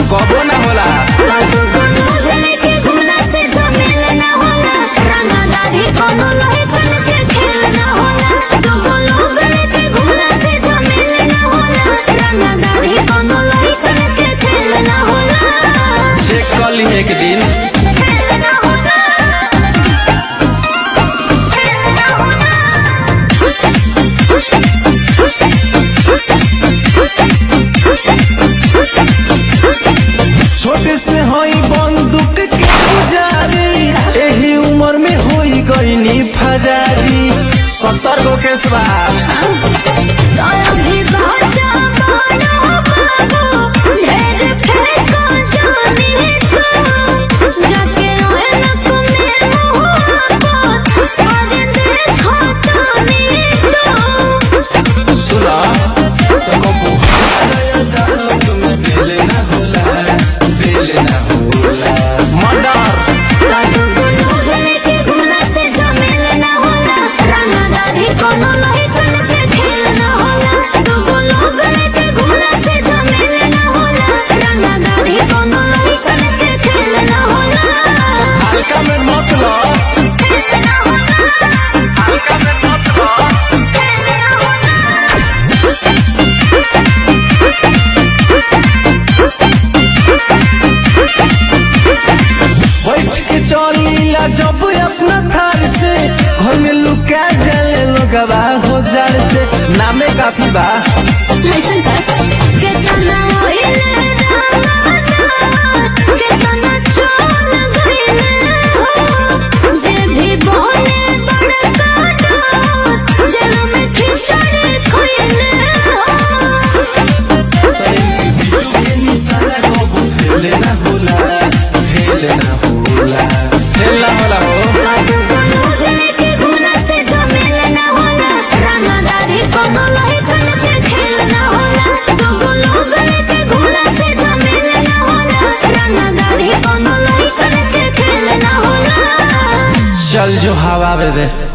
कबो ना होला कदू कोनो भेले के घुमला से झमेल ना होला रंगदारी कोनो लोहे कन के खेल ना होला दो गोलो भेले के घुमला से झमेल ना होला रंगदारी कोनो लोहे कन के खेल ना होला चेक कर ली एक दिन खेल ना होला खेल ना होला छोटे से हई बंदूक के पुजारी एही उम्र में होई गईनी फरारी सत्तर गो केस बा दया भी बाजा मानो बाबू ढेर फेंको जाने को जाके ऐनक में मुँह आपत और देखो ताने को सुना तो कबू हमारा दाल तुम्हें बेले ना होला बेले ना होला मर्डर कदू गुनु भेले के घुमला से झमेल ना होला रंगदारी कोनो लोहे कन के खेल ना होला दू गुनु भेले के घुमला से झमेल ना होला रंगदारी कोनो लोहे कन के खेल ना होला हल्का में मत लो हल्का में मत लो बैठ के चलीला जब अपना थार से घर में लुका जाले लोगवा हो जार से नामे काफी बा लइसन कर केतना होइले रामाना केतना चोल गइले हो जे भी बोले बड़का डात जेल में खिचड़ी खइले हो के निशाना कबू फेले ना होला फेले ना होला फेल ना होला हो कदू कोनो भेले के घुना से झमेल ना होला रंगदारी कोनो लोहे कन के खेल ना होला दू गोलो भेले के घुना से झमेल ना होला रंगदारी कोनो लोहे कन के खेल ना होला चल जो हवा बे